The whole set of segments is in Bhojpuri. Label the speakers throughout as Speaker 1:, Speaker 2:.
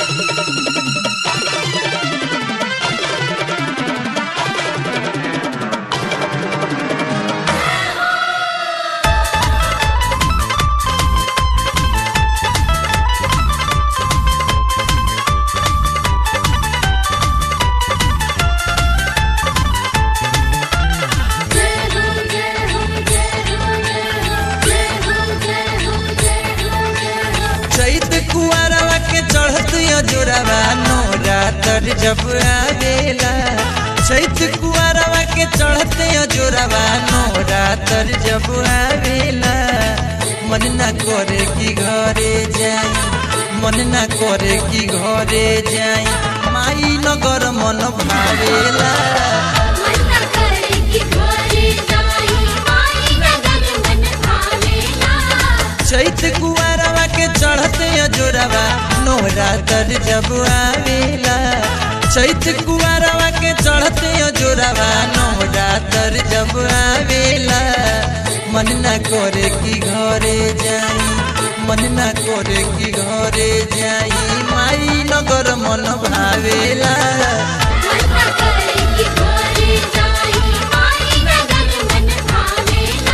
Speaker 1: चैत कुआरवा के चढ़त जोरावा नोरा तर जब आवेला चैत कुआरवा के चढ़त जोरावा नोरा तर जब आवेला मन ना करे कि घरे जाई मन ना करे कि घरे जाई माई नगर मन भावेला
Speaker 2: मन्ना करे कि घरे जाई माई नगर मन भावेला
Speaker 1: चैत कुआरवा के चढ़ते जोरावा नोरा तर जब आवेला चैत कुआरवा के चढ़ते जोरावा नोरा तर जब आवेला मन ना करे कि घरे जाई मन ना करे कि घरे जाई माई नगर मन भावेला
Speaker 2: मन्ना करे कि घरे जाई माई नगर मन भावेला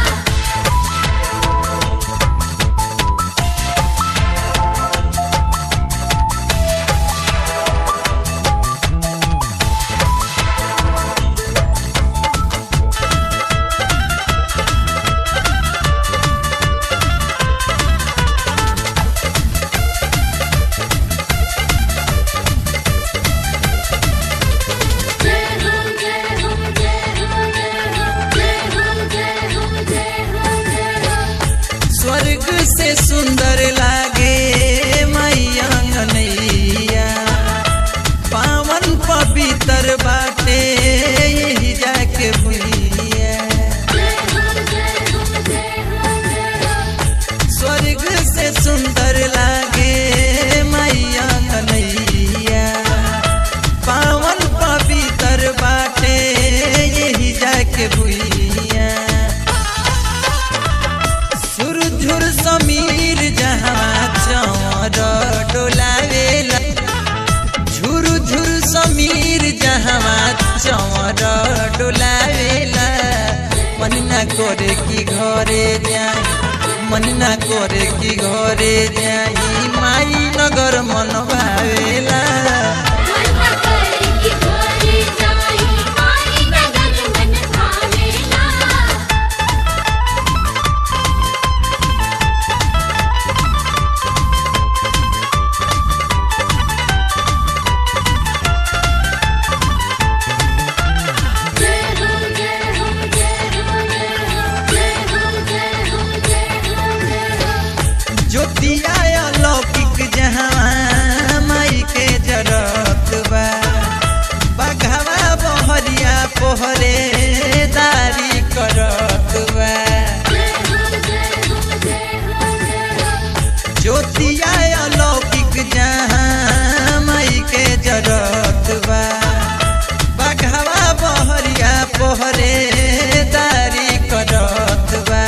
Speaker 1: स्वर्ग से सुंदर लागे मैया नैया पावन पवित्र बाटे यही जाके भुइया स्वर्ग से सुंदर लागे मैया नैया पावन पवित्र बाटे यही जाके भुइया सुरझुर समीर जहाँ चौर डोलावेला झुर झुर समीर जहाँ चौर डोलावेला मन ना करे कि घरे जाई मन ना करे कि घरे जाई माई नगर मन भावेला ज्योतिया लौकिक जहाँ माई के जरत बा बघवा बहरिया पोहरे दारी करत बा ज्योतिया लौकिक जहाँ माई के जरत बा बघवा बहरिया पोहरे दारी करत बा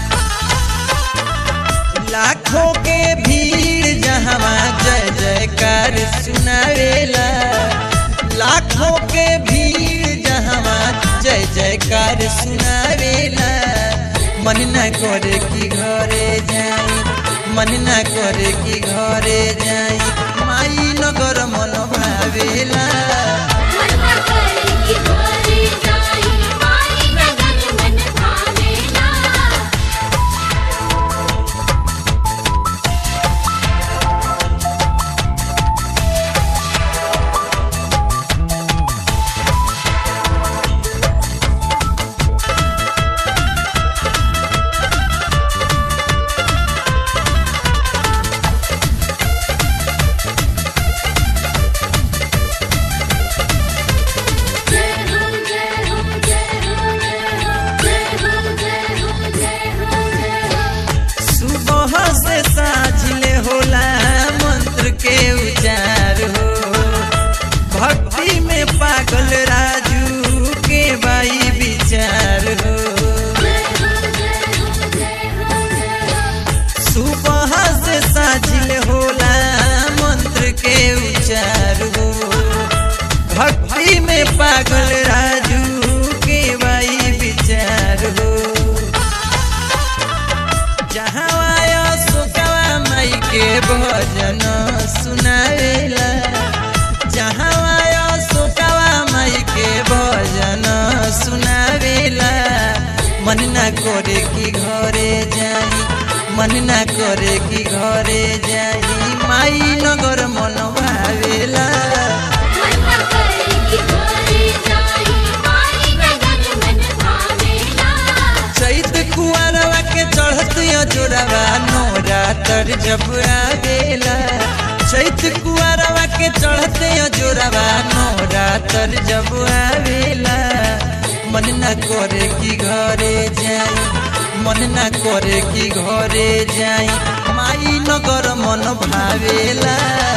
Speaker 1: लाखों के भीड़ जहाँ जय जयकार सुनावेला लाखों के भीड़ जहाँ जय जयकार सुनावेला मन न करे कि घरे जाई मन न करे कि घरे जाई माई नगर मन भावेला पागल राजू के भाई विचार हो जहाँ आया सोकवा माई के भजन सुनावेला जहाँ आया सोकवा माई के भजन सुनावेला मन ना करे कि घरे जाई मन ना करे कि घरे जाई माई नगर मन भावेला
Speaker 2: मन्ना करे कि घरे जाई माई नगर मन भावेला
Speaker 1: चैत कुआरवा के चढ़त जोड़वा नोरा तर जब आवेला चैत कुआरवा के चढ़त जोड़वा नोरा तर जब आवेला मन ना करे कि घरे जाई मन ना करे कि घरे जाई माई नगर मन भावेला